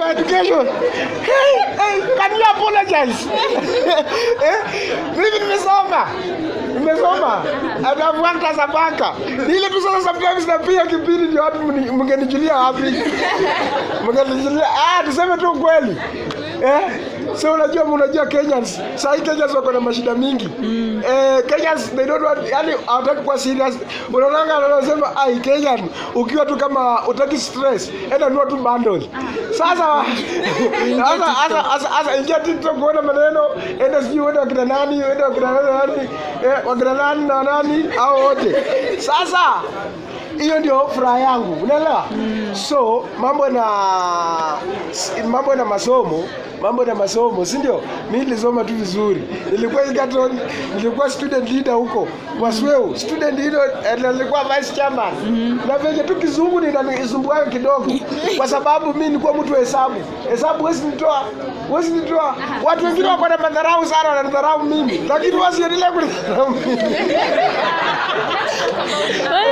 education. Hey, hey, can you apologize? eh? Mimi nimesoma. Nimesoma. And I've worked as a banker. Ni Ile tu sasa sometimes na pia kipindi ndio watu mni- mngenijulia wapi? Mngenijulia ah tuseme tu kweli. Eh? So unajua unajua Kenyans, sasa hii Kenyans wako na mashida mingi. Eh, Kenyans they don't want yani hawataki kuwa serious. Unaona anasema ai Kenyan ukiwa tu kama utaki stress, enda nunua tu bundle. Sasa sasa sasa sasa sasa ingia TikTok kuona maneno, enda sijui uende wakina nani, uende wakina nani nani, eh, wakina nani na nani au wote. Sasa hiyo ndio furaha yangu unaelewa so mambo na mambo na masomo mambo na masomo si ndio mi nilisoma tu vizuri nilikuwa Egerton nilikuwa student leader huko wasweu student leader eh, na nilikuwa vice chairman na venye tu kizungu ninanisumbua kidogo kwa sababu mi nilikuwa mtu wa hesabu hesabu wezi nitoa wezi nitoa watu wengine wako na madharau sana wananidharau mimi lakini wasiendelea kunidharau mimi